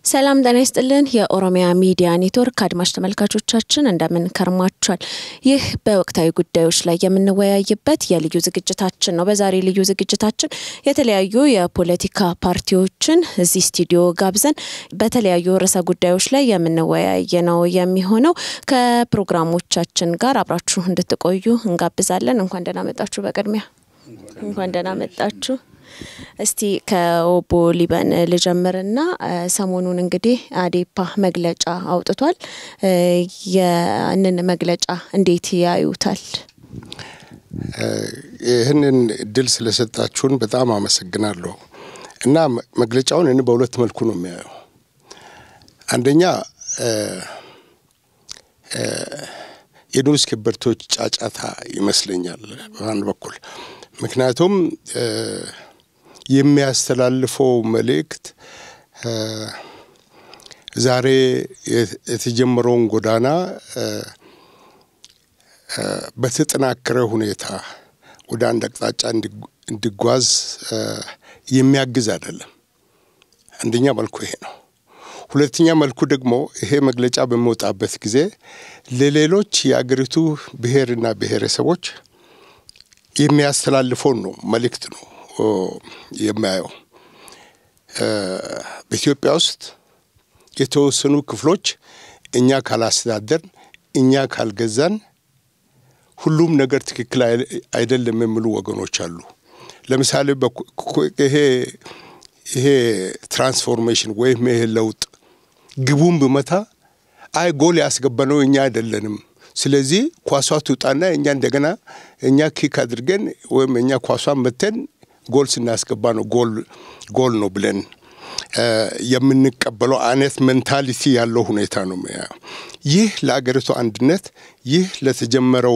ሰላም ጤና ይስጥልን። የኦሮሚያ ሚዲያ ኔትወርክ አድማጭ ተመልካቾቻችን እንደምን ከርማችኋል? ይህ በወቅታዊ ጉዳዮች ላይ የምንወያይበት የልዩ ዝግጅታችን ነው። በዛሬ ልዩ ዝግጅታችን የተለያዩ የፖለቲካ ፓርቲዎችን እዚህ ስቱዲዮ ጋብዘን በተለያዩ ርዕሰ ጉዳዮች ላይ የምንወያይ ነው የሚሆነው። ከፕሮግራሞቻችን ጋር አብራችሁ እንድትቆዩ እንጋብዛለን። እንኳን ደህና መጣችሁ። በቅድሚያ እንኳን ደህና መጣችሁ። እስቲ ከኦቦ ሊበን ልጀምርና ሰሞኑን እንግዲህ አዴፓ መግለጫ አውጥቷል። ያንን መግለጫ እንዴት ያዩታል? ይህንን እድል ስለሰጣችሁን በጣም አመሰግናለሁ። እና መግለጫውን እኔ በሁለት መልኩ ነው የሚያየው። አንደኛ የንዑስ ከበርቴዎች ጫጫታ ይመስለኛል በአንድ በኩል ምክንያቱም የሚያስተላልፈው መልእክት ዛሬ የተጀመረውን ጎዳና በተጠናከረ ሁኔታ ወደ አንድ አቅጣጫ እንዲጓዝ የሚያግዝ አይደለም። አንደኛ መልኩ ይሄ ነው። ሁለተኛ መልኩ ደግሞ ይሄ መግለጫ በሚወጣበት ጊዜ ለሌሎች የአገሪቱ ብሔርና ብሔረሰቦች የሚያስተላልፈውን ነው መልእክት ነው የሚያየው። በኢትዮጵያ ውስጥ የተወሰኑ ክፍሎች እኛ ካላስተዳደርን፣ እኛ ካልገዛን ሁሉም ነገር ትክክል አይደለም የሚሉ ወገኖች አሉ። ለምሳሌ ይሄ ይሄ ትራንስፎርሜሽን ወይም ይሄ ለውጥ ግቡን ብመታ አይ ጎል ያስገባነው እኛ አይደለንም ስለዚህ ኳሷ ትውጣና እኛ እንደገና እኛ ኪክ አድርገን ወይም እኛ ኳሷን መተን ጎል ስናስገባ ነው ጎል ጎል ነው ብለን የምንቀበለው አይነት ሜንታሊቲ ያለው ሁኔታ ነው። ይህ ለአገሪቱ አንድነት፣ ይህ ለተጀመረው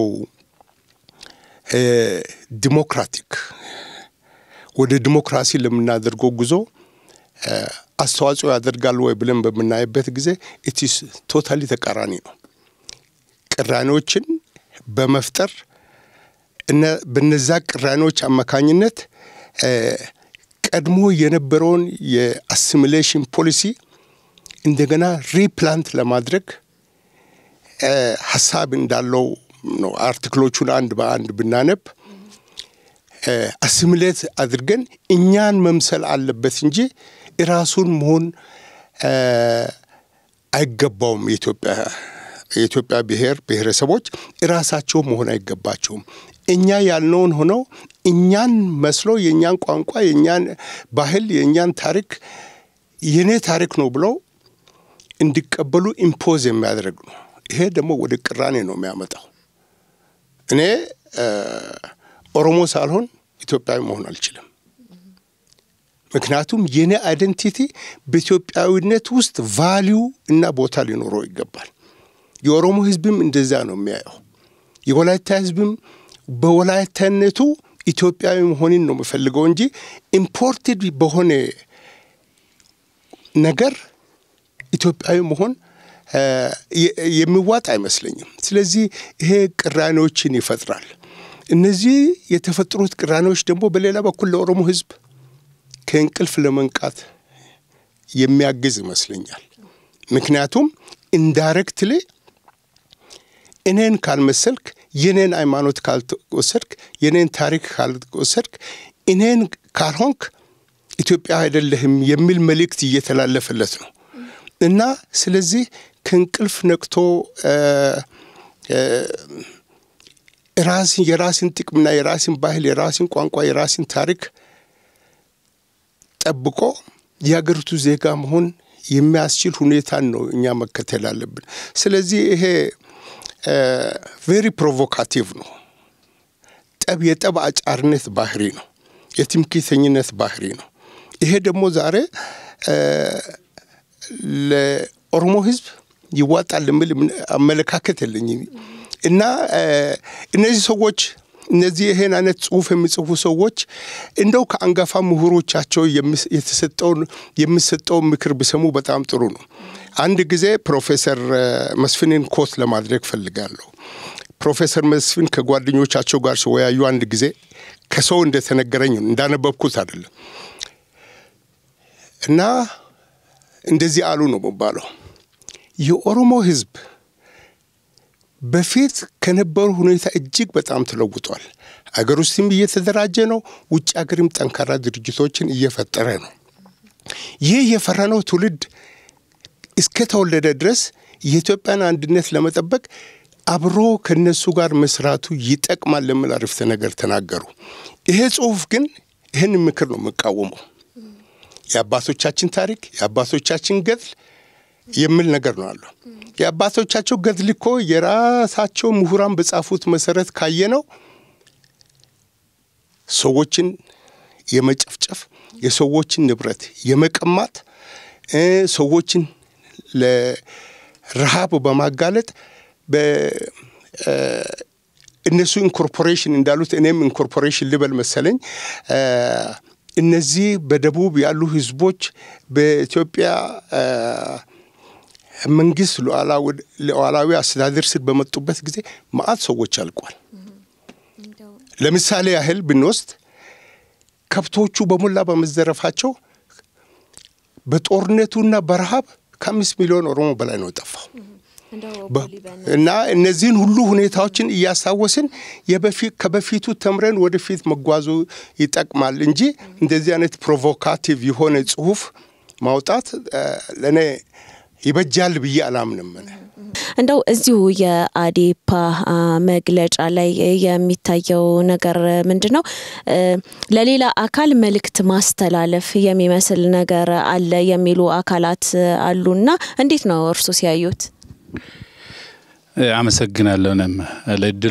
ዲሞክራቲክ ወደ ዲሞክራሲ ለምናደርገው ጉዞ አስተዋጽኦ ያደርጋል ወይ ብለን በምናይበት ጊዜ ኢትስ ቶታሊ ተቃራኒ ነው። ቅራኔዎችን በመፍጠር በነዛ ቅራኔዎች አማካኝነት ቀድሞ የነበረውን የአሲሚሌሽን ፖሊሲ እንደገና ሪፕላንት ለማድረግ ሀሳብ እንዳለው ነው። አርቲክሎቹን አንድ በአንድ ብናነብ አሲሚሌት አድርገን እኛን መምሰል አለበት እንጂ ራሱን መሆን አይገባውም የኢትዮጵያ የኢትዮጵያ ብሔር ብሔረሰቦች ራሳቸው መሆን አይገባቸውም። እኛ ያልነውን ሆነው እኛን መስሎ የእኛን ቋንቋ፣ የእኛን ባህል፣ የእኛን ታሪክ የኔ ታሪክ ነው ብለው እንዲቀበሉ ኢምፖዝ የሚያደርግ ነው። ይሄ ደግሞ ወደ ቅራኔ ነው የሚያመጣው። እኔ ኦሮሞ ሳልሆን ኢትዮጵያዊ መሆን አልችልም። ምክንያቱም የኔ አይደንቲቲ በኢትዮጵያዊነት ውስጥ ቫሊዩ እና ቦታ ሊኖረው ይገባል። የኦሮሞ ሕዝብም እንደዛ ነው የሚያየው። የወላይታ ሕዝብም በወላይታነቱ ኢትዮጵያዊ መሆንን ነው የምፈልገው እንጂ ኢምፖርትድ በሆነ ነገር ኢትዮጵያዊ መሆን የሚዋጥ አይመስለኝም። ስለዚህ ይሄ ቅራኔዎችን ይፈጥራል። እነዚህ የተፈጠሩት ቅራኔዎች ደግሞ በሌላ በኩል ለኦሮሞ ሕዝብ ከእንቅልፍ ለመንቃት የሚያግዝ ይመስለኛል። ምክንያቱም ኢንዳይሬክትሊ እኔን ካልመሰልክ የኔን ሃይማኖት ካልወሰድክ የኔን ታሪክ ካልወሰድክ እኔን ካልሆንክ ኢትዮጵያ አይደለህም የሚል መልእክት እየተላለፈለት ነው እና ስለዚህ ከእንቅልፍ ነቅቶ ራስን የራስን ጥቅምና የራስን ባህል፣ የራስን ቋንቋ፣ የራስን ታሪክ ጠብቆ የሀገሪቱ ዜጋ መሆን የሚያስችል ሁኔታን ነው እኛ መከተል አለብን። ስለዚህ ይሄ ቬሪ ፕሮቮካቲቭ ነው። ጠብ የጠብ አጫርነት ባህሪ ነው። የትምክህተኝነት ባህሪ ነው። ይሄ ደግሞ ዛሬ ለኦሮሞ ሕዝብ ይዋጣል የሚል አመለካከት የለኝም እና እነዚህ ሰዎች እነዚህ ይሄን አይነት ጽሁፍ የሚጽፉ ሰዎች እንደው ከአንጋፋ ምሁሮቻቸው የተሰጠውን የሚሰጠውን ምክር ቢሰሙ በጣም ጥሩ ነው። አንድ ጊዜ ፕሮፌሰር መስፍንን ኮት ለማድረግ ፈልጋለሁ። ፕሮፌሰር መስፍን ከጓደኞቻቸው ጋር ሲወያዩ አንድ ጊዜ ከሰው እንደተነገረኝ እንዳነበብኩት አይደለም እና እንደዚህ አሉ ነው የሚባለው። የኦሮሞ ህዝብ በፊት ከነበሩ ሁኔታ እጅግ በጣም ተለውጧል። አገር ውስጥም እየተደራጀ ነው። ውጭ ሀገርም ጠንካራ ድርጅቶችን እየፈጠረ ነው። ይህ የፈራነው ትውልድ እስከተወለደ ድረስ የኢትዮጵያን አንድነት ለመጠበቅ አብሮ ከነሱ ጋር መስራቱ ይጠቅማል ለሚል አረፍተ ነገር ተናገሩ። ይሄ ጽሁፍ ግን ይህን ምክር ነው የሚቃወመው። የአባቶቻችን ታሪክ የአባቶቻችን ገድል የሚል ነገር ነው አለው። የአባቶቻቸው ገድል እኮ የራሳቸው ምሁራን በጻፉት መሰረት ካየነው ሰዎችን የመጨፍጨፍ የሰዎችን ንብረት የመቀማት ሰዎችን ለረሃብ በማጋለጥ እነሱ ኢንኮርፖሬሽን እንዳሉት እኔም ኢንኮርፖሬሽን ልበል መሰለኝ። እነዚህ በደቡብ ያሉ ህዝቦች በኢትዮጵያ መንግስት ሉዓላዊ አስተዳደር ስር በመጡበት ጊዜ መዓት ሰዎች አልቋል። ለምሳሌ ያህል ብንወስድ ከብቶቹ በሞላ በመዘረፋቸው በጦርነቱና በረሃብ ከአምስት ሚሊዮን ኦሮሞ በላይ ነው የጠፋው። እና እነዚህን ሁሉ ሁኔታዎችን እያስታወስን ከበፊቱ ተምረን ወደፊት መጓዙ ይጠቅማል እንጂ እንደዚህ አይነት ፕሮቮካቲቭ የሆነ ጽሁፍ ማውጣት ለእኔ ይበጃል ብዬ አላምንም። እንደው እዚሁ የአዴፓ መግለጫ ላይ የሚታየው ነገር ምንድን ነው? ለሌላ አካል መልእክት ማስተላለፍ የሚመስል ነገር አለ የሚሉ አካላት አሉና እንዴት ነው እርሱ ሲያዩት? አመሰግናለሁ። እኔም ለእድሉ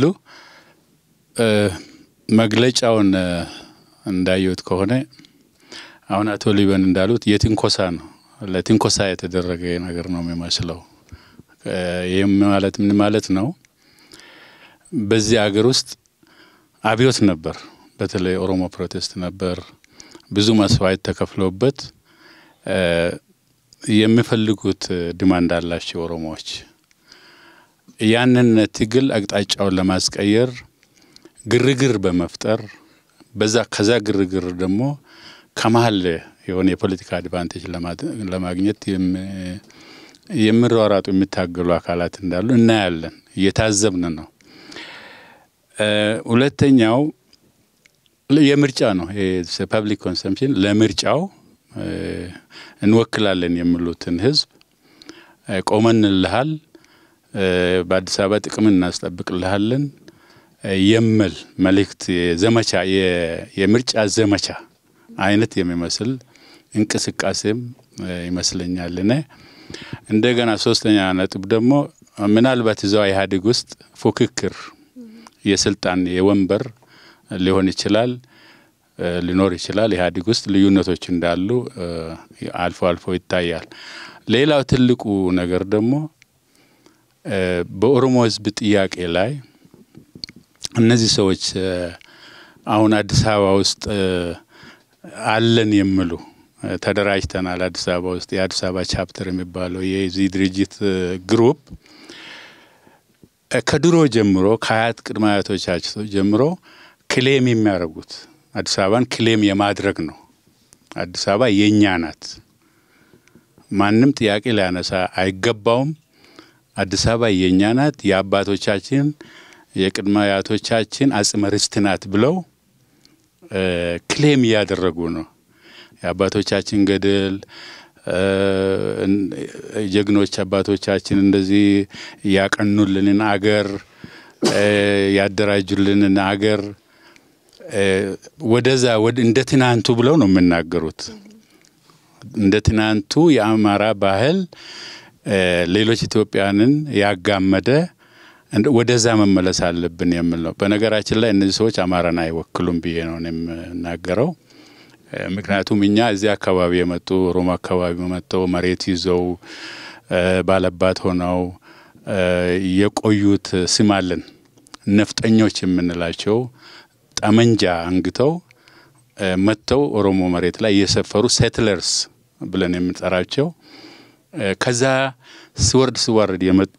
መግለጫውን እንዳየሁት ከሆነ አሁን አቶ ሊበን እንዳሉት የትንኮሳ ነው፣ ለትንኮሳ የተደረገ ነገር ነው የሚመስለው። ይህም ማለት ምን ማለት ነው? በዚህ አገር ውስጥ አብዮት ነበር፣ በተለይ ኦሮሞ ፕሮቴስት ነበር። ብዙ መስዋዕት ተከፍሎበት የሚፈልጉት ዲማንድ አላቸው ኦሮሞዎች። ያንን ትግል አቅጣጫውን ለማስቀየር ግርግር በመፍጠር በዛ ከዛ ግርግር ደግሞ ከመሀል የሆነ የፖለቲካ አድቫንቴጅ ለማግኘት የሚሯሯጡ የሚታገሉ አካላት እንዳሉ እናያለን፣ እየታዘብን ነው። ሁለተኛው የምርጫ ነው። ፐብሊክ ኮንሰምፕሽን ለምርጫው እንወክላለን የሚሉትን ህዝብ ቆመንልሃል፣ በአዲስ አበባ ጥቅም እናስጠብቅልሃለን የሚል መልእክት ዘመቻ የምርጫ ዘመቻ አይነት የሚመስል እንቅስቃሴም ይመስለኛል። እኔ እንደገና ሶስተኛ ነጥብ ደግሞ ምናልባት እዛው ኢህአዴግ ውስጥ ፉክክር የስልጣን የወንበር ሊሆን ይችላል ሊኖር ይችላል። ኢህአዴግ ውስጥ ልዩነቶች እንዳሉ አልፎ አልፎ ይታያል። ሌላው ትልቁ ነገር ደግሞ በኦሮሞ ህዝብ ጥያቄ ላይ እነዚህ ሰዎች አሁን አዲስ አበባ ውስጥ አለን የሚሉ ተደራጅተናል፣ አዲስ አበባ ውስጥ የአዲስ አበባ ቻፕተር የሚባለው የዚህ ድርጅት ግሩፕ ከድሮ ጀምሮ ከአያት ቅድመ አያቶቻቸው ጀምሮ ክሌም የሚያደርጉት አዲስ አበባን ክሌም የማድረግ ነው። አዲስ አበባ የእኛ ናት፣ ማንም ጥያቄ ሊያነሳ አይገባውም። አዲስ አበባ የእኛ ናት፣ የአባቶቻችን የቅድመ አያቶቻችን አጽመ ርስት ናት ብለው ክሌም እያደረጉ ነው። የአባቶቻችን ገድል ጀግኖች አባቶቻችን እንደዚህ ያቀኑልንን አገር ያደራጁልንን አገር ወደዛ እንደ ትናንቱ ብለው ነው የሚናገሩት። እንደ ትናንቱ የአማራ ባህል ሌሎች ኢትዮጵያንን ያጋመደ ወደዛ መመለስ አለብን የሚል ነው። በነገራችን ላይ እነዚህ ሰዎች አማራን አይወክሉም ብዬ ነው የምናገረው። ምክንያቱም እኛ እዚህ አካባቢ የመጡ ኦሮሞ አካባቢ መጥተው መሬት ይዘው ባለባት ሆነው የቆዩት ስም አለን። ነፍጠኞች የምንላቸው ጠመንጃ አንግተው መጥተው ኦሮሞ መሬት ላይ የሰፈሩ ሴትለርስ ብለን የምንጠራቸው ከዛ ስወርድ ስወርድ የመጡ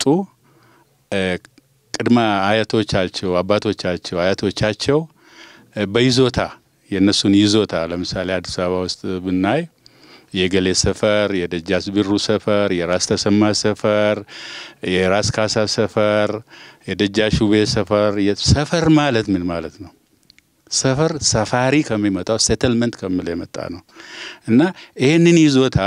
ቅድመ አያቶቻቸው አባቶቻቸው አያቶቻቸው በይዞታ የእነሱን ይዞታ ለምሳሌ አዲስ አበባ ውስጥ ብናይ የገሌ ሰፈር፣ የደጃዝ ብሩ ሰፈር፣ የራስ ተሰማ ሰፈር፣ የራስ ካሳ ሰፈር፣ የደጃች ውቤ ሰፈር። ሰፈር ማለት ምን ማለት ነው? ሰፈር ሰፋሪ ከሚመጣው ሴትልመንት ከሚለው የመጣ ነው እና ይህንን ይዞታ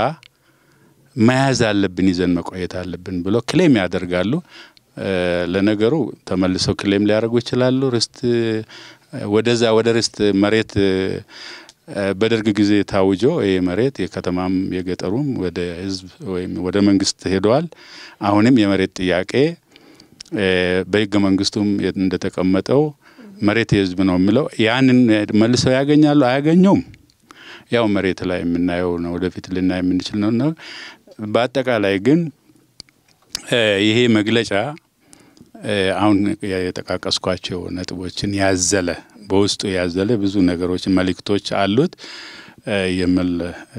መያዝ አለብን፣ ይዘን መቆየት አለብን ብሎ ክሌም ያደርጋሉ። ለነገሩ ተመልሰው ክሌም ሊያደርጉ ይችላሉ። ርስት ወደዛ ወደ ርስት መሬት በደርግ ጊዜ ታውጆ ይህ መሬት የከተማም የገጠሩም ወደ ህዝብ ወይም ወደ መንግስት ሄደዋል። አሁንም የመሬት ጥያቄ በህገ መንግስቱም እንደተቀመጠው መሬት የህዝብ ነው የሚለው ያንን መልሰው ያገኛሉ አያገኙም? ያው መሬት ላይ የምናየው ነው፣ ወደፊት ልናይ የምንችል ነው ነው። በአጠቃላይ ግን ይሄ መግለጫ አሁን የጠቃቀስኳቸው ነጥቦችን ያዘለ በውስጡ ያዘለ ብዙ ነገሮችን መልእክቶች አሉት የሚል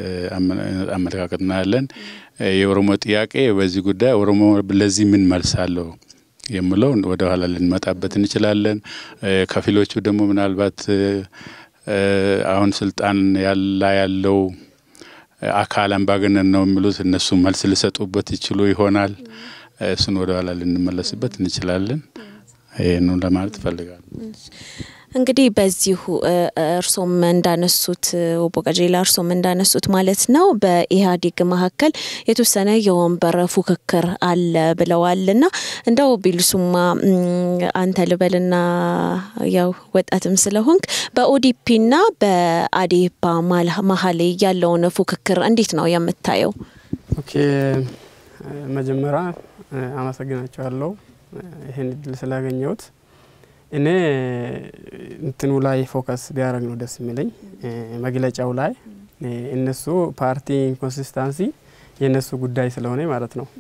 አመለካከት እናያለን። የኦሮሞ ጥያቄ በዚህ ጉዳይ ኦሮሞ ለዚህ ምን መልስ አለው የምለው ወደ ኋላ ልንመጣበት እንችላለን። ከፊሎቹ ደግሞ ምናልባት አሁን ስልጣን ያላ ያለው አካል አምባገነን ነው የሚሉት እነሱ መልስ ሊሰጡበት ይችሉ ይሆናል። እሱን ወደ ኋላ ልንመለስበት እንችላለን። ይህኑ ለማለት እፈልጋለሁ። እንግዲህ በዚሁ እርሶም እንዳነሱት ኦቦ ቀጀላ እርሶም እንዳነሱት ማለት ነው በኢህአዴግ መካከል የተወሰነ የወንበር ፉክክር አለ ብለዋል እና እንደው ቢልሱማ አንተ ልበልና ያው ወጣትም ስለሆንክ በኦዲፒና በአዴፓ መሀል ያለውን ፉክክር እንዴት ነው የምታየው? ኦኬ መጀመሪያ አመሰግናቸዋለሁ ይህን እድል ስላገኘሁት። እኔ እንትኑ ላይ ፎከስ ቢያደርግ ነው ደስ የሚለኝ መግለጫው ላይ እነሱ ፓርቲ ኢንኮንሲስታንሲ የእነሱ ጉዳይ ስለሆነ ማለት ነው።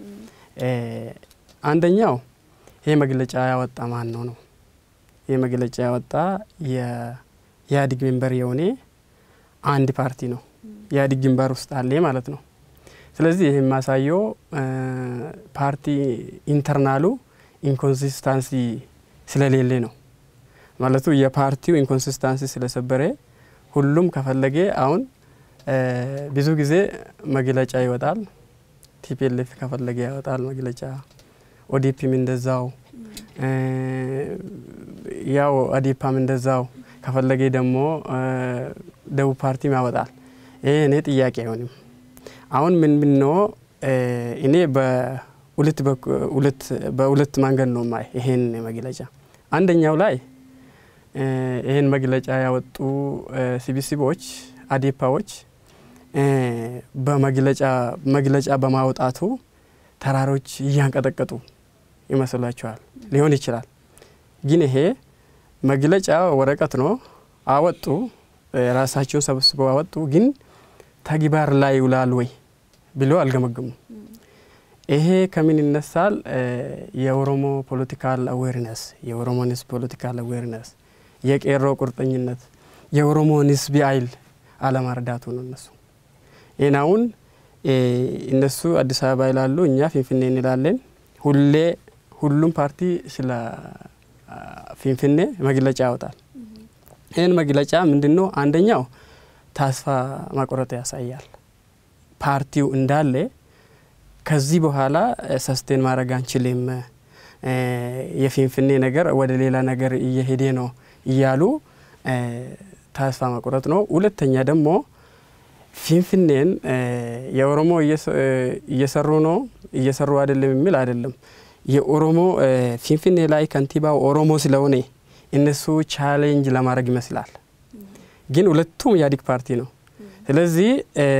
አንደኛው ይሄ መግለጫ ያወጣ ማን ነው ነው ይህ መግለጫ ያወጣ የኢህአዴግ ሜምበር የሆነ አንድ ፓርቲ ነው። ኢህአዴግ ግንባር ውስጥ አለ ማለት ነው። ስለዚህ ይህ የማሳየው ፓርቲ ኢንተርናሉ ኢንኮንሲስታንሲ ስለሌለ ነው ማለቱ የፓርቲው ኢንኮንሲስታንሲ ስለሰበረ ሁሉም ከፈለገ አሁን ብዙ ጊዜ መግለጫ ይወጣል። ቲፒኤልኤፍ ከፈለገ ያወጣል መግለጫ፣ ኦዲፒም እንደዛው፣ ያው አዴፓም እንደዛው ከፈለገ ደግሞ ደቡብ ፓርቲም ያወጣል። ይሄ እኔ ጥያቄ አይሆንም። አሁን ምን ምን ነው እኔ በሁለት መንገድ ነው ማይ ይሄን መግለጫ አንደኛው ላይ ይህን መግለጫ ያወጡ ስብስቦች አዴፓዎች በመግለጫ መግለጫ በማውጣቱ ተራሮች እያንቀጠቀጡ ይመስላቸዋል። ሊሆን ይችላል። ግን ይሄ መግለጫ ወረቀት ነው። አወጡ፣ ራሳቸውን ሰብስበው አወጡ። ግን ተግባር ላይ ይውላል ወይ ብሎ አልገመገሙም። ይሄ ከምን ይነሳል? የኦሮሞ ፖለቲካል አዌርነስ የኦሮሞን ህዝብ ፖለቲካል አዌርነስ የቄሮ ቁርጠኝነት የኦሮሞን ህዝብ ኃይል አለማርዳቱ ነው። እነሱ ይህን አሁን እነሱ አዲስ አበባ ይላሉ፣ እኛ ፊንፊኔ እንላለን። ሁሌ ሁሉም ፓርቲ ስለ ፊንፊኔ መግለጫ ያወጣል። ይህን መግለጫ ምንድን ነው? አንደኛው ተስፋ መቁረጥ ያሳያል። ፓርቲው እንዳለ ከዚህ በኋላ ሰስቴን ማድረግ አንችልም፣ የፊንፊኔ ነገር ወደ ሌላ ነገር እየሄደ ነው እያሉ ተስፋ መቁረጥ ነው። ሁለተኛ ደግሞ ፊንፊኔን የኦሮሞ እየሰሩ ነው እየሰሩ አይደለም የሚል አይደለም። የኦሮሞ ፊንፊኔ ላይ ከንቲባው ኦሮሞ ስለሆነ እነሱ ቻሌንጅ ለማድረግ ይመስላል። ግን ሁለቱም ኢህአዴግ ፓርቲ ነው። ስለዚህ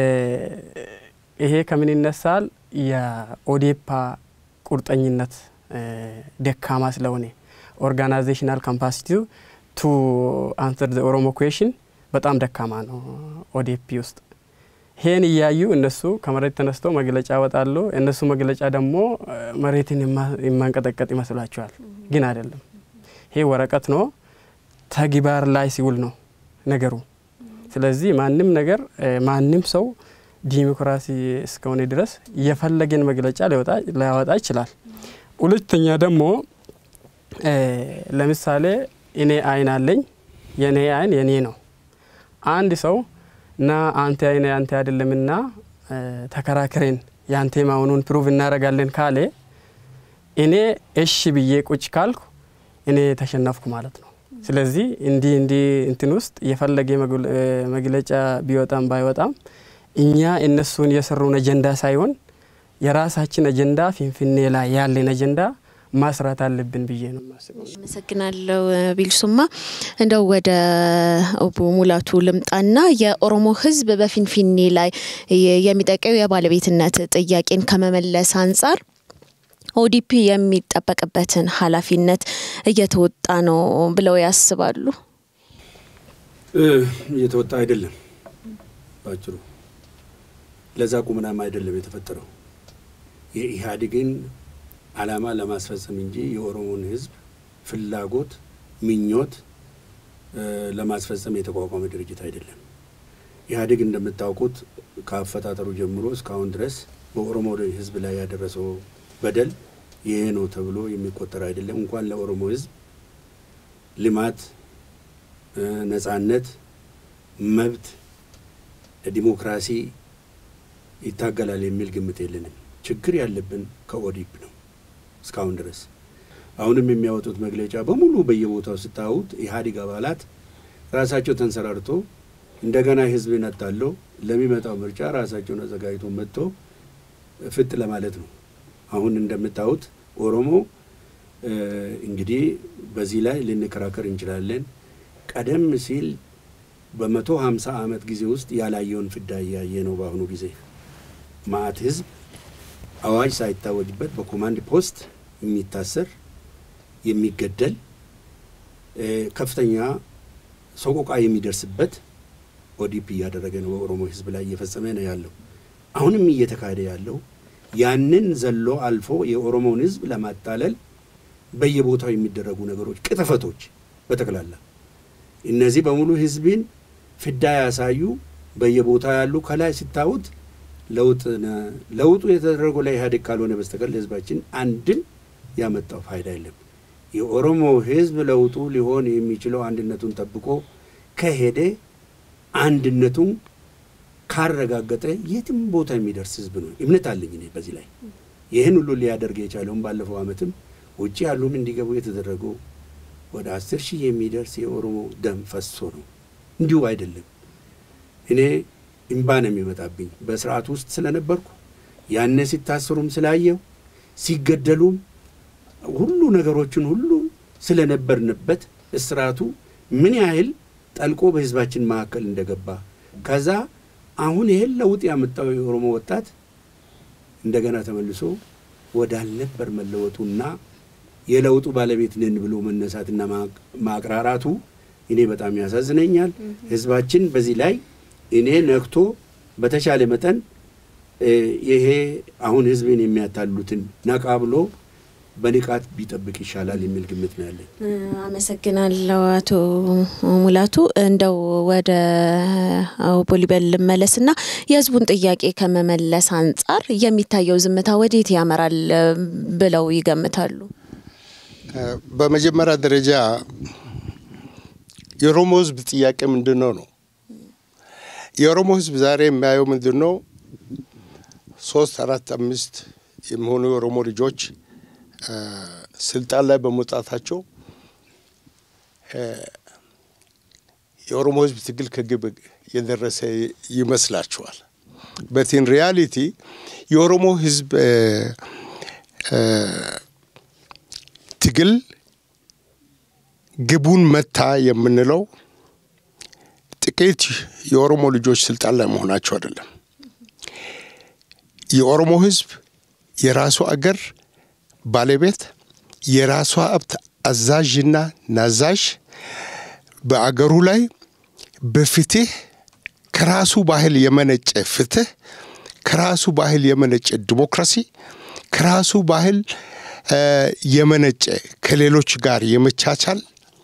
ይሄ ከምን ይነሳል? የኦዴፓ ቁርጠኝነት ደካማ ስለሆነ ኦርጋናይዜሽናል ካፓሲቲው ቱ አንሰር ዘ ኦሮሞ ኩዌሽን በጣም ደካማ ነው ኦዴፒ ውስጥ። ይሄን እያዩ እነሱ ከመሬት ተነስተው መግለጫ ያወጣሉ። እነሱ መግለጫ ደግሞ መሬትን የማንቀጠቀጥ ይመስላቸዋል፣ ግን አይደለም። ይሄ ወረቀት ነው፣ ተግባር ላይ ሲውል ነው ነገሩ። ስለዚህ ማንም ነገር ማንም ሰው ዲሞክራሲ እስከሆነ ድረስ የፈለገን መግለጫ ሊያወጣ ይችላል። ሁለተኛ ደግሞ ለምሳሌ እኔ አይን አለኝ፣ የኔ አይን የኔ ነው። አንድ ሰው ና አንተ አይነ አንተ አይደለምና ተከራክሬን ያንተ መሆኑን ፕሩቭ እናደርጋለን ካለ እኔ እሺ ብዬ ቁጭ ካልኩ እኔ ተሸነፍኩ ማለት ነው። ስለዚህ እንዲህ እንዲህ እንትን ውስጥ የፈለገ መግለጫ ቢወጣም ባይወጣም እኛ እነሱን የሰሩን አጀንዳ ሳይሆን የራሳችን አጀንዳ ፊንፊኔ ላይ ያለን አጀንዳ ማስራት አለብን ብዬ ነው የማስበው። አመሰግናለሁ ቢልሱማ። እንደው ወደ ኦቦ ሙላቱ ልምጣና የኦሮሞ ሕዝብ በፊንፊኔ ላይ የሚጠቀው የባለቤትነት ጥያቄን ከመመለስ አንጻር ኦዲፒ የሚጠበቅበትን ኃላፊነት እየተወጣ ነው ብለው ያስባሉ? እየተወጣ አይደለም። ባጭሩ ለዛ ቁምናም አይደለም የተፈጠረው የኢህአዴግን ዓላማ ለማስፈጸም እንጂ የኦሮሞን ህዝብ ፍላጎት፣ ምኞት ለማስፈጸም የተቋቋመ ድርጅት አይደለም። ኢህአዴግ እንደምታውቁት ከአፈጣጠሩ ጀምሮ እስካሁን ድረስ በኦሮሞ ህዝብ ላይ ያደረሰው በደል ይሄ ነው ተብሎ የሚቆጠር አይደለም። እንኳን ለኦሮሞ ህዝብ ልማት፣ ነጻነት፣ መብት፣ ዲሞክራሲ ይታገላል የሚል ግምት የለንም። ችግር ያለብን ከኦዲፕ ነው። እስካሁን ድረስ አሁንም የሚያወጡት መግለጫ በሙሉ በየቦታው ስታዩት ኢህአዴግ አባላት ራሳቸው ተንሰራርቶ እንደገና ህዝብን አታለው ለሚመጣው ምርጫ ራሳቸውን አዘጋጅቶ መጥቶ ፍጥ ለማለት ነው። አሁን እንደምታዩት ኦሮሞ እንግዲህ በዚህ ላይ ልንከራከር እንችላለን። ቀደም ሲል በመቶ ሀምሳ ዓመት ጊዜ ውስጥ ያላየውን ፍዳ እያየ ነው። በአሁኑ ጊዜ ማአት ህዝብ አዋጅ ሳይታወጅበት በኮማንድ ፖስት የሚታሰር የሚገደል ከፍተኛ ሰቆቃ የሚደርስበት ኦዲፒ እያደረገ ነው። በኦሮሞ ህዝብ ላይ እየፈጸመ ነው ያለው። አሁንም እየተካሄደ ያለው ያንን ዘሎ አልፎ የኦሮሞውን ህዝብ ለማታለል በየቦታው የሚደረጉ ነገሮች፣ ቅጥፈቶች በጠቅላላ እነዚህ በሙሉ ህዝብን ፍዳ ያሳዩ በየቦታው ያሉ ከላይ ሲታዩት ለውጥ ለውጡ የተደረገው ለኢህአዴግ ካልሆነ በስተቀር ለህዝባችን አንድም ያመጣው ፋይዳ የለም። የኦሮሞ ህዝብ ለውጡ ሊሆን የሚችለው አንድነቱን ጠብቆ ከሄደ አንድነቱን ካረጋገጠ የትም ቦታ የሚደርስ ህዝብ ነው። እምነት አለኝ እኔ በዚህ ላይ። ይህን ሁሉ ሊያደርግ የቻለውን ባለፈው ዓመትም ውጭ ያሉም እንዲገቡ የተደረገው ወደ አስር ሺህ የሚደርስ የኦሮሞ ደም ፈሶ ነው። እንዲሁ አይደለም። እኔ እምባ ነው የሚመጣብኝ በስርዓቱ ውስጥ ስለነበርኩ ያነ ሲታሰሩም ስላየው ሲገደሉም ሁሉ ነገሮችን ሁሉ ስለነበርንበት እስራቱ ምን ያህል ጠልቆ በህዝባችን መካከል እንደገባ ከዛ አሁን ይህን ለውጥ ያመጣው የኦሮሞ ወጣት እንደገና ተመልሶ ወዳልነበር መለወጡና የለውጡ ባለቤት ነን ብሎ መነሳትና ማቅራራቱ እኔ በጣም ያሳዝነኛል። ህዝባችን በዚህ ላይ እኔ ነክቶ በተሻለ መጠን ይሄ አሁን ህዝብን የሚያታሉትን ነቃ ብሎ በንቃት ቢጠብቅ ይሻላል የሚል ግምት ነው ያለኝ። አመሰግናለሁ አቶ ሙላቱ። እንደው ወደ ቦሊበል ልመለስና የህዝቡን ጥያቄ ከመመለስ አንጻር የሚታየው ዝምታ ወዴት ያመራል ብለው ይገምታሉ? በመጀመሪያ ደረጃ የኦሮሞ ህዝብ ጥያቄ ምንድን ነው ነው? የኦሮሞ ህዝብ ዛሬ የሚያየው ምንድን ነው? ሶስት አራት አምስት የሚሆኑ የኦሮሞ ልጆች ስልጣን ላይ በመውጣታቸው የኦሮሞ ህዝብ ትግል ከግብ የደረሰ ይመስላችኋል። በቲን ሪያሊቲ የኦሮሞ ህዝብ ትግል ግቡን መታ የምንለው ጥቂት የኦሮሞ ልጆች ስልጣን ላይ መሆናቸው አይደለም። የኦሮሞ ህዝብ የራሱ አገር ባለቤት የራሷ ሀብት አዛዥና ናዛዥ በአገሩ ላይ በፍትህ ከራሱ ባህል የመነጨ ፍትህ ከራሱ ባህል የመነጨ ዲሞክራሲ ከራሱ ባህል የመነጨ ከሌሎች ጋር የመቻቻል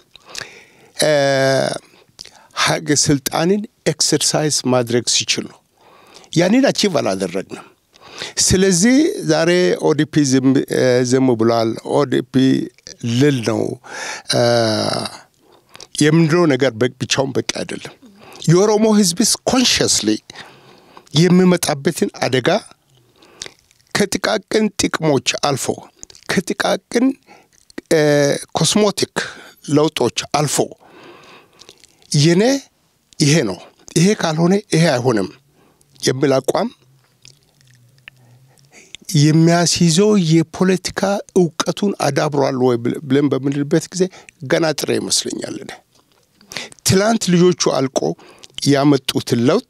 ሀግ ስልጣንን ኤክሰርሳይዝ ማድረግ ሲችል ነው። ያንን አቺቭ አላደረግንም። ስለዚህ ዛሬ ኦዲፒ ዝም ብሏል፣ ኦዲፒ ልል ነው የምንለው ነገር ብቻውን በቂ አይደለም። የኦሮሞ ህዝብስ ኮንሽስሊ የሚመጣበትን አደጋ ከጥቃቅን ጥቅሞች አልፎ ከጥቃቅን ኮስሞቲክ ለውጦች አልፎ የኔ ይሄ ነው፣ ይሄ ካልሆነ ይሄ አይሆንም የሚል አቋም የሚያስይዘው የፖለቲካ እውቀቱን አዳብሯል ወይ ብለን በምንልበት ጊዜ ገና ጥሬ ይመስለኛል። እኔ ትላንት ልጆቹ አልቆ ያመጡትን ለውጥ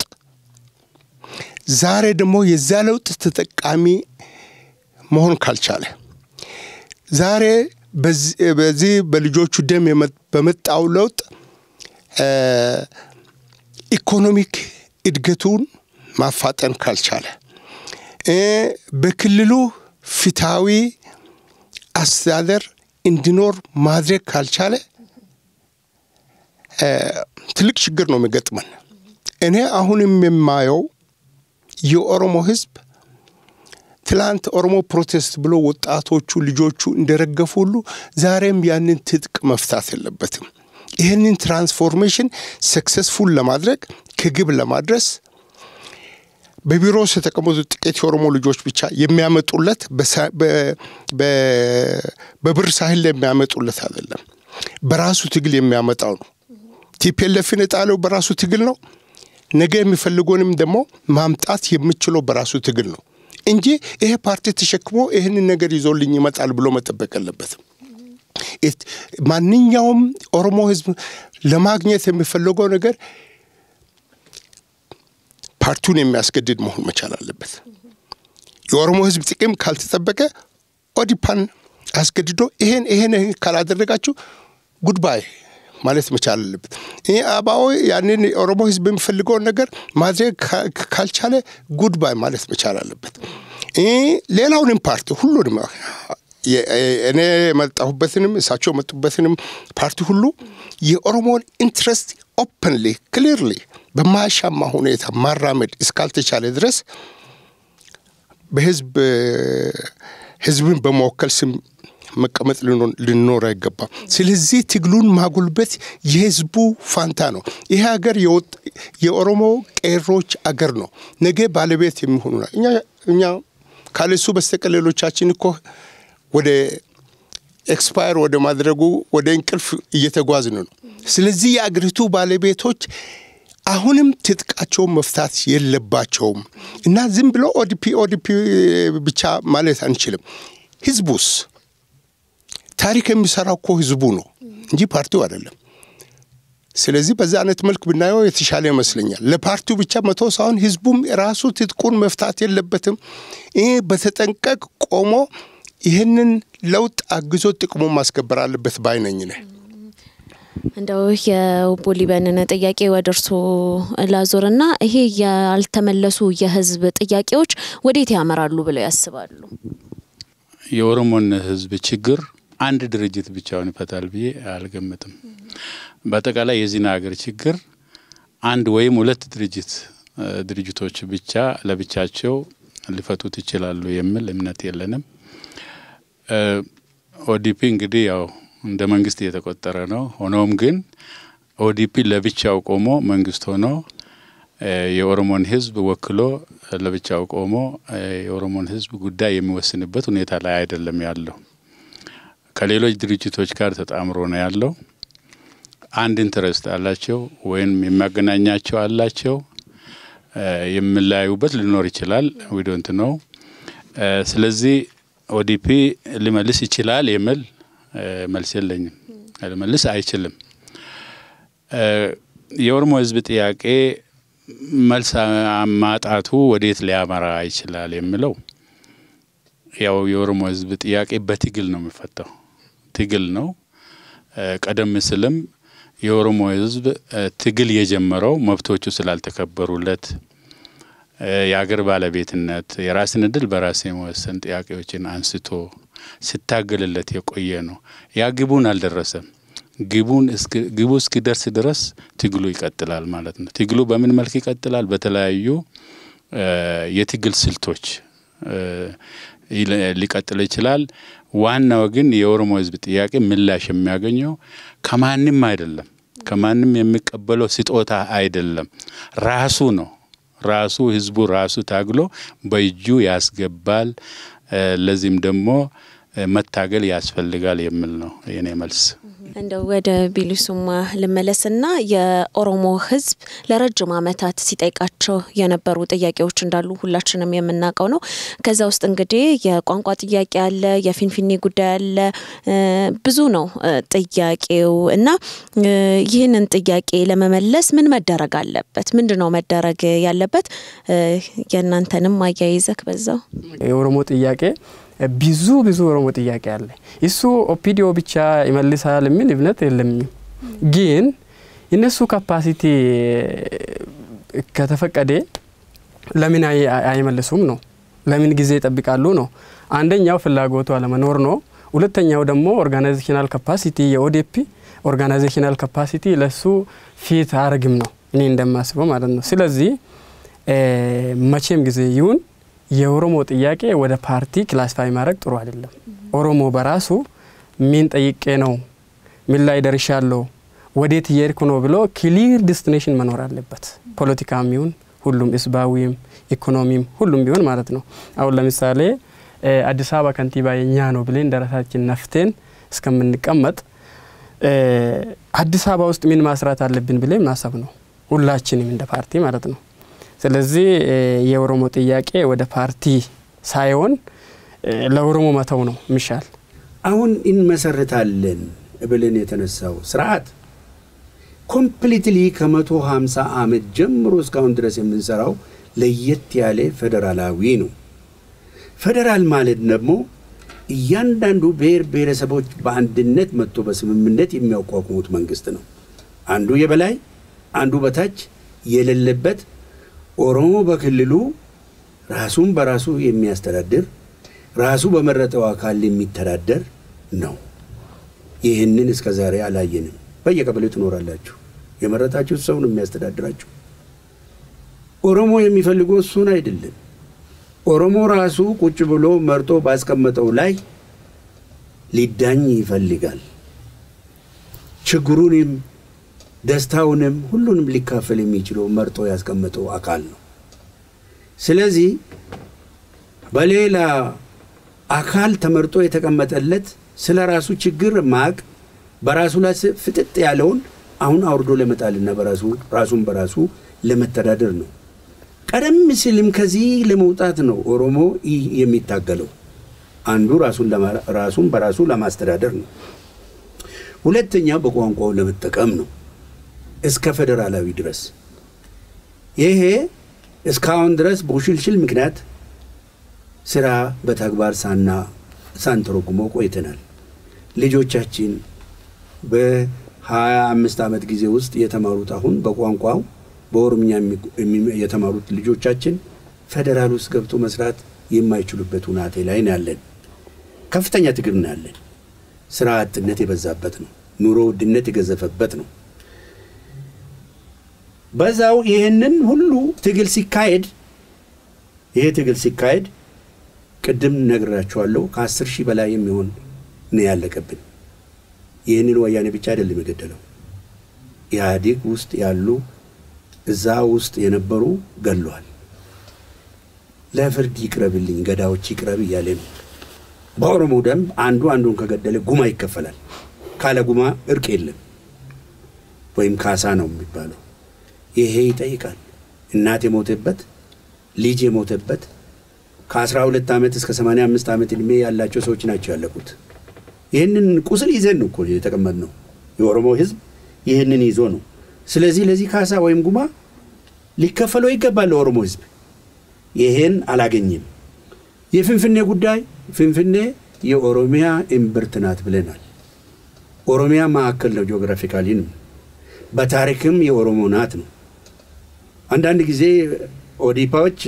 ዛሬ ደግሞ የዛ ለውጥ ተጠቃሚ መሆን ካልቻለ ዛሬ በዚህ በልጆቹ ደም በመጣው ለውጥ ኢኮኖሚክ እድገቱን ማፋጠን ካልቻለ በክልሉ ፍትሐዊ አስተዳደር እንዲኖር ማድረግ ካልቻለ ትልቅ ችግር ነው የሚገጥመን። እኔ አሁንም የማየው የኦሮሞ ሕዝብ ትላንት ኦሮሞ ፕሮቴስት ብሎ ወጣቶቹ ልጆቹ እንደረገፉ ሁሉ ዛሬም ያንን ትጥቅ መፍታት የለበትም። ይህንን ትራንስፎርሜሽን ሰክሰስፉል ለማድረግ ከግብ ለማድረስ በቢሮ ውስጥ የተቀመጡ ጥቂት የኦሮሞ ልጆች ብቻ የሚያመጡለት በብር ሳህል ላይ የሚያመጡለት አይደለም። በራሱ ትግል የሚያመጣው ነው። ቲፒኤልኤፍን የጣለው በራሱ ትግል ነው። ነገ የሚፈልገውንም ደግሞ ማምጣት የምችለው በራሱ ትግል ነው እንጂ ይሄ ፓርቲ ተሸክሞ ይህንን ነገር ይዞልኝ ይመጣል ብሎ መጠበቅ የለበትም። ማንኛውም ኦሮሞ ህዝብ ለማግኘት የሚፈለገው ነገር ፓርቲውን የሚያስገድድ መሆን መቻል አለበት። የኦሮሞ ህዝብ ጥቅም ካልተጠበቀ ኦዲፓን አስገድዶ ይሄን ይሄን ካላደረጋችሁ ጉድባይ ማለት መቻል አለበት። ይህ አባዊ ያንን የኦሮሞ ህዝብ የሚፈልገውን ነገር ማድረግ ካልቻለ ጉድባይ ማለት መቻል አለበት። ሌላውንም ፓርቲ ሁሉንም እኔ የመጣሁበትንም እሳቸው የመጡበትንም ፓርቲ ሁሉ የኦሮሞን ኢንትረስት ኦፕንሊ ክሊርሊ በማያሻማ ሁኔታ ማራመድ እስካልተቻለ ድረስ በህዝብ ህዝብን በመወከል ስም መቀመጥ ልኖር አይገባም። ስለዚህ ትግሉን ማጉልበት የህዝቡ ፋንታ ነው። ይህ ሀገር የኦሮሞ ቄሮች አገር ነው። ነገ ባለቤት የሚሆኑ እኛ እኛ ካለሱ በስተቀር ሌሎቻችን እኮ ወደ ኤክስፓየር ወደ ማድረጉ ወደ እንቅልፍ እየተጓዝን ነው። ስለዚህ የአገሪቱ ባለቤቶች አሁንም ትጥቃቸውን መፍታት የለባቸውም እና ዝም ብሎ ኦዲፒ ኦዲፒ ብቻ ማለት አንችልም። ህዝቡስ ታሪክ የሚሰራው እኮ ህዝቡ ነው እንጂ ፓርቲው አይደለም። ስለዚህ በዛ አይነት መልክ ብናየው የተሻለ ይመስለኛል። ለፓርቲው ብቻ መቶ ሳይሆን ህዝቡም ራሱ ትጥቁን መፍታት የለበትም። ይህ በተጠንቀቅ ቆሞ ይህንን ለውጥ አግዞ ጥቅሙን ማስከበር አለበት ባይነኝ ነህ። እንደው የቦሊበንን ጥያቄ ወደ እርሶ ላዞርና ይሄ ያልተመለሱ የህዝብ ጥያቄዎች ወዴት ያመራሉ ብለው ያስባሉ? የኦሮሞን ህዝብ ችግር አንድ ድርጅት ብቻውን ይፈታል ብዬ አልገምትም። በአጠቃላይ የዚህን ሀገር ችግር አንድ ወይም ሁለት ድርጅት ድርጅቶች ብቻ ለብቻቸው ሊፈቱት ይችላሉ የሚል እምነት የለንም። ኦዲፒ እንግዲህ ያው እንደ መንግስት እየተቆጠረ ነው። ሆኖም ግን ኦዲፒ ለብቻው ቆሞ መንግስት ሆኖ የኦሮሞን ህዝብ ወክሎ ለብቻው ቆሞ የኦሮሞን ህዝብ ጉዳይ የሚወስንበት ሁኔታ ላይ አይደለም ያለው። ከሌሎች ድርጅቶች ጋር ተጣምሮ ነው ያለው። አንድ ኢንተረስት አላቸው ወይም የሚያገናኛቸው አላቸው። የምለያዩበት ሊኖር ይችላል። ዊዶንት ነው። ስለዚህ ኦዲፒ ሊመልስ ይችላል የሚል መልስ የለኝም። ሊመልስ አይችልም። የኦሮሞ ህዝብ ጥያቄ መልስ ማጣቱ ወዴት ሊያመራ ይችላል የሚለው ያው የኦሮሞ ህዝብ ጥያቄ በትግል ነው የሚፈታው። ትግል ነው። ቀደም ሲልም የኦሮሞ ህዝብ ትግል የጀመረው መብቶቹ ስላልተከበሩለት የአገር ባለቤትነት፣ የራስን እድል በራስ የመወሰን ጥያቄዎችን አንስቶ ሲታገልለት የቆየ ነው። ያ ግቡን አልደረሰም። ግቡን ግቡ እስኪደርስ ድረስ ትግሉ ይቀጥላል ማለት ነው። ትግሉ በምን መልክ ይቀጥላል? በተለያዩ የትግል ስልቶች ሊቀጥል ይችላል። ዋናው ግን የኦሮሞ ህዝብ ጥያቄ ምላሽ የሚያገኘው ከማንም አይደለም። ከማንም የሚቀበለው ስጦታ አይደለም። ራሱ ነው ራሱ ህዝቡ ራሱ ታግሎ በእጁ ያስገባል። ለዚህም ደግሞ መታገል ያስፈልጋል የሚል ነው የኔ መልስ። እንደው ወደ ቢሊሱማ ልመለስና የኦሮሞ ህዝብ ለረጅም ዓመታት ሲጠይቃቸው የነበሩ ጥያቄዎች እንዳሉ ሁላችንም የምናውቀው ነው። ከዛ ውስጥ እንግዲህ የቋንቋ ጥያቄ አለ፣ የፊንፊኔ ጉዳይ አለ፣ ብዙ ነው ጥያቄው እና ይህንን ጥያቄ ለመመለስ ምን መደረግ አለበት? ምንድን ነው መደረግ ያለበት? የእናንተንም አያይዘክ በዛው የኦሮሞ ጥያቄ ብዙ ብዙ ኦሮሞ ጥያቄ አለ። እሱ ኦፒዲዮ ብቻ ይመልሳል የሚል እምነት የለኝም። ግን እነሱ ካፓሲቲ ከተፈቀደ ለምን አይመልሱም ነው? ለምን ጊዜ ይጠብቃሉ ነው? አንደኛው ፍላጎቱ አለመኖር ነው። ሁለተኛው ደግሞ ኦርጋናይዜሽናል ካፓሲቲ የኦዴፒ ኦርጋናይዜሽናል ካፓሲቲ ለሱ ፊት አርግም ነው እኔ እንደማስበው ማለት ነው። ስለዚህ መቼም ጊዜ ይሁን የኦሮሞ ጥያቄ ወደ ፓርቲ ክላሲፋይ ማድረግ ጥሩ አይደለም። ኦሮሞ በራሱ ምን ጠይቄ ነው፣ ምን ላይ ደርሻለሁ፣ ወዴት እየሄድኩ ነው ብሎ ክሊር ዲስቲኔሽን መኖር አለበት። ፖለቲካም ይሁን ሁሉም ህዝባዊም ኢኮኖሚም ሁሉም ቢሆን ማለት ነው። አሁን ለምሳሌ አዲስ አበባ ከንቲባ የኛ ነው ብለን ደረሳችን ነፍቴን እስከምንቀመጥ አዲስ አበባ ውስጥ ምን ማስራት አለብን ብለን ማሰብ ነው ሁላችንም እንደ ፓርቲ ማለት ነው። ስለዚህ የኦሮሞ ጥያቄ ወደ ፓርቲ ሳይሆን ለኦሮሞ መተው ነው የሚሻል። አሁን እንመሰርታለን ብለን የተነሳው ስርዓት ኮምፕሊትሊ ከመቶ ሀምሳ ዓመት ጀምሮ እስካሁን ድረስ የምንሰራው ለየት ያለ ፌዴራላዊ ነው። ፌዴራል ማለት ደግሞ እያንዳንዱ ብሔር ብሔረሰቦች በአንድነት መጥቶ በስምምነት የሚያቋቁሙት መንግስት ነው። አንዱ የበላይ አንዱ በታች የሌለበት ኦሮሞ በክልሉ ራሱን በራሱ የሚያስተዳድር ራሱ በመረጠው አካል የሚተዳደር ነው። ይህንን እስከ ዛሬ አላየንም። በየቀበሌው ትኖራላችሁ። የመረጣችሁት ሰው ነው የሚያስተዳድራችሁ። ኦሮሞ የሚፈልገው እሱን አይደለም። ኦሮሞ ራሱ ቁጭ ብሎ መርጦ ባስቀመጠው ላይ ሊዳኝ ይፈልጋል። ችግሩንም ደስታውንም ሁሉንም ሊካፈል የሚችለው መርጦ ያስቀመጠው አካል ነው። ስለዚህ በሌላ አካል ተመርጦ የተቀመጠለት ስለ ራሱ ችግር ማቅ በራሱ ላይ ፍጥጥ ያለውን አሁን አውርዶ ለመጣልና በራሱ ራሱን በራሱ ለመተዳደር ነው። ቀደም ሲልም ከዚህ ለመውጣት ነው ኦሮሞ ይህ የሚታገለው። አንዱ ራሱን በራሱ ለማስተዳደር ነው። ሁለተኛው በቋንቋው ለመጠቀም ነው እስከ ፌዴራላዊ ድረስ። ይሄ እስካሁን ድረስ በውሽልሽል ምክንያት ስራ በተግባር ሳና ሳንተረጉመው ቆይተናል። ልጆቻችን በሀያ አምስት ዓመት ጊዜ ውስጥ የተማሩት አሁን በቋንቋው በኦሮምኛ የተማሩት ልጆቻችን ፌዴራል ውስጥ ገብቶ መስራት የማይችሉበት ሁናቴ ላይ ነው ያለን። ከፍተኛ ትግል ነው ያለን። ስራ አጥነት የበዛበት ነው። ኑሮ ውድነት የገዘፈበት ነው። በዛው ይህንን ሁሉ ትግል ሲካሄድ ይሄ ትግል ሲካሄድ ቅድም ነግራችኋለሁ ከአስር ሺህ በላይ የሚሆን ነው ያለቀብን። ይህንን ወያኔ ብቻ አይደለም የገደለው ኢህአዴግ ውስጥ ያሉ እዛ ውስጥ የነበሩ ገሏል። ለፍርድ ይቅረብልኝ፣ ገዳዎች ይቅረብ እያለ ነው። በኦሮሞ ደንብ አንዱ አንዱን ከገደለ ጉማ ይከፈላል። ካለ ጉማ እርቅ የለም ወይም ካሳ ነው የሚባለው። ይሄ ይጠይቃል። እናት የሞተበት ልጅ የሞተበት ከአስራ ሁለት ዓመት እስከ ሰማንያ አምስት ዓመት ዕድሜ ያላቸው ሰዎች ናቸው ያለቁት። ይህንን ቁስል ይዘን ነው እኮ የተቀመጥነው። የኦሮሞ ህዝብ ይህንን ይዞ ነው። ስለዚህ ለዚህ ካሳ ወይም ጉማ ሊከፈለው ይገባል ለኦሮሞ ህዝብ። ይሄን አላገኝም። የፍንፍኔ ጉዳይ ፍንፍኔ የኦሮሚያ እምብርት ናት ብለናል። ኦሮሚያ ማዕከል ነው ጂኦግራፊካሊንም በታሪክም የኦሮሞ ናት ነው። አንዳንድ ጊዜ ኦዲፓዎች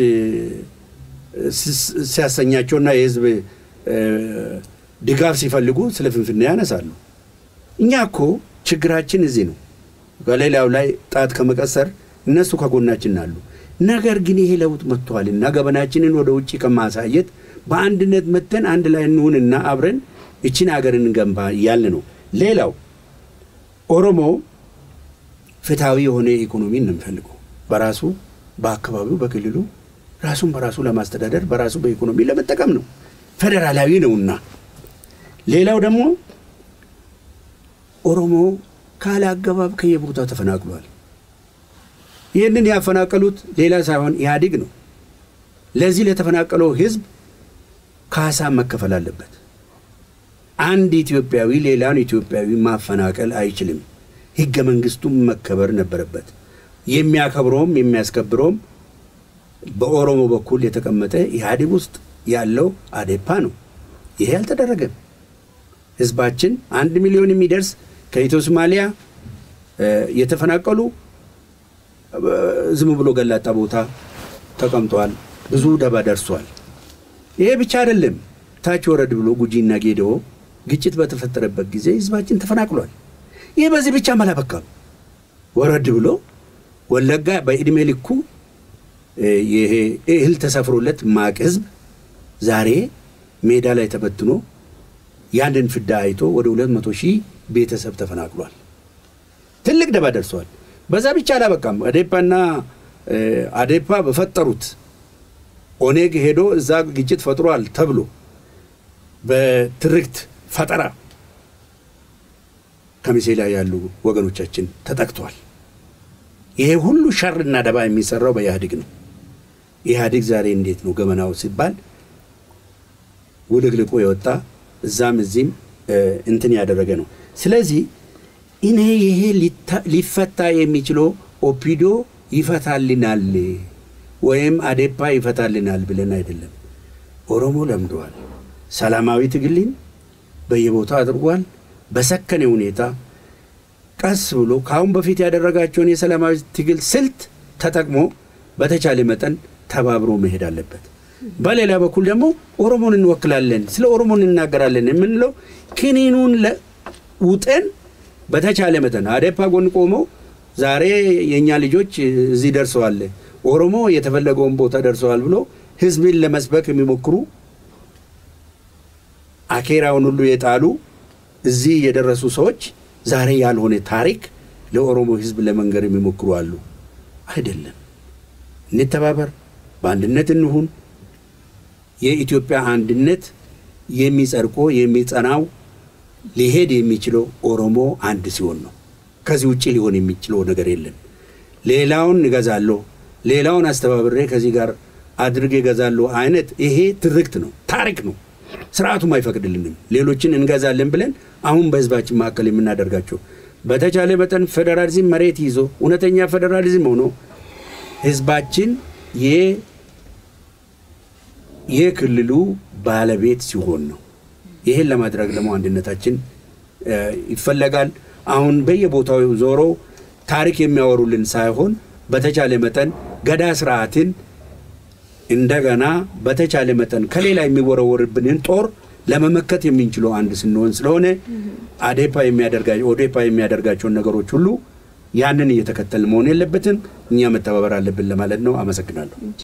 ሲያሰኛቸውና የህዝብ ድጋፍ ሲፈልጉ ስለ ፍንፍኔ ያነሳሉ። እኛ እኮ ችግራችን እዚህ ነው። ከሌላው ላይ ጣት ከመቀሰር እነሱ ከጎናችን አሉ። ነገር ግን ይሄ ለውጥ መጥቷልና ገበናችንን ወደ ውጭ ከማሳየት በአንድነት መተን አንድ ላይ እንሁንና አብረን እችን ሀገር እንገንባ እያልን ነው። ሌላው ኦሮሞ ፍትሐዊ የሆነ ኢኮኖሚ ነው የሚፈልገው። በራሱ በአካባቢው በክልሉ ራሱን በራሱ ለማስተዳደር በራሱ በኢኮኖሚ ለመጠቀም ነው። ፌዴራላዊ ነውና። ሌላው ደግሞ ኦሮሞ ካለ አገባብ ከየቦታው ተፈናቅሏል። ይህንን ያፈናቀሉት ሌላ ሳይሆን ኢህአዴግ ነው። ለዚህ ለተፈናቀለው ህዝብ ካሳ መከፈል አለበት። አንድ ኢትዮጵያዊ ሌላውን ኢትዮጵያዊ ማፈናቀል አይችልም። ህገ መንግስቱም መከበር ነበረበት። የሚያከብረውም የሚያስከብረውም በኦሮሞ በኩል የተቀመጠ ኢህአዴግ ውስጥ ያለው አዴፓ ነው። ይሄ አልተደረገም። ህዝባችን አንድ ሚሊዮን የሚደርስ ከኢትዮ ሶማሊያ የተፈናቀሉ ዝም ብሎ ገላጣ ቦታ ተቀምጧል። ብዙ ደባ ደርሷል። ይሄ ብቻ አይደለም። ታች ወረድ ብሎ ጉጂና ጌዴኦ ግጭት በተፈጠረበት ጊዜ ህዝባችን ተፈናቅሏል። ይህ በዚህ ብቻ አላበቃም። ወረድ ብሎ ወለጋ በዕድሜ ልኩ ይሄ እህል ተሰፍሮለት ማቅ ህዝብ ዛሬ ሜዳ ላይ ተበትኖ ያንን ፍዳ አይቶ ወደ ሁለት መቶ ሺህ ቤተሰብ ተፈናቅሏል። ትልቅ ደባ ደርሷል። በዛ ብቻ አላበቃም። አዴፓና አዴፓ በፈጠሩት ኦኔግ ሄዶ እዛ ግጭት ፈጥሯል ተብሎ በትርክት ፈጠራ ከሚሴ ላይ ያሉ ወገኖቻችን ተጠቅተዋል። ይሄ ሁሉ ሸርና ደባ የሚሰራው በኢህአዴግ ነው። ኢህአዴግ ዛሬ እንዴት ነው ገመናው ሲባል ውልቅልቁ የወጣ እዛም እዚህም እንትን ያደረገ ነው። ስለዚህ እኔ ይሄ ሊፈታ የሚችለው ኦፒዶ ይፈታልናል ወይም አዴፓ ይፈታልናል ብለን አይደለም። ኦሮሞ ለምደዋል። ሰላማዊ ትግልን በየቦታው አድርጓል። በሰከነ ሁኔታ ቀስ ብሎ ከአሁን በፊት ያደረጋቸውን የሰላማዊ ትግል ስልት ተጠቅሞ በተቻለ መጠን ተባብሮ መሄድ አለበት። በሌላ በኩል ደግሞ ኦሮሞን እንወክላለን፣ ስለ ኦሮሞ እንናገራለን የምንለው ክኒኑን ውጠን በተቻለ መጠን አዴፓ ጎን ቆመው ዛሬ የእኛ ልጆች እዚህ ደርሰዋል፣ ኦሮሞ የተፈለገውን ቦታ ደርሰዋል ብሎ ህዝብን ለመስበክ የሚሞክሩ አኬራውን ሁሉ የጣሉ እዚህ የደረሱ ሰዎች ዛሬ ያልሆነ ታሪክ ለኦሮሞ ህዝብ ለመንገር የሚሞክሩ አሉ። አይደለም። እንተባበር፣ በአንድነት እንሁን። የኢትዮጵያ አንድነት የሚጸድቆ የሚጸናው ሊሄድ የሚችለው ኦሮሞ አንድ ሲሆን ነው። ከዚህ ውጭ ሊሆን የሚችለው ነገር የለም። ሌላውን እገዛለሁ፣ ሌላውን አስተባብሬ ከዚህ ጋር አድርጌ እገዛለሁ አይነት ይሄ ትርክት ነው፣ ታሪክ ነው። ስርዓቱም አይፈቅድልንም። ሌሎችን እንገዛለን ብለን አሁን በህዝባችን መካከል የምናደርጋቸው በተቻለ መጠን ፌዴራሊዝም መሬት ይዞ እውነተኛ ፌዴራሊዝም ሆኖ ህዝባችን የክልሉ ባለቤት ሲሆን ነው። ይህን ለማድረግ ደግሞ አንድነታችን ይፈለጋል። አሁን በየቦታው ዞሮ ታሪክ የሚያወሩልን ሳይሆን በተቻለ መጠን ገዳ ስርዓትን እንደገና በተቻለ መጠን ከሌላ የሚወረወርብንን ጦር ለመመከት የምንችለው አንድ ስንሆን ስለሆነ አዴፓ የሚያደርጋቸው ኦዴፓ የሚያደርጋቸውን ነገሮች ሁሉ ያንን እየተከተል መሆን የለበትም። እኛ መተባበር አለብን ለማለት ነው። አመሰግናለሁ።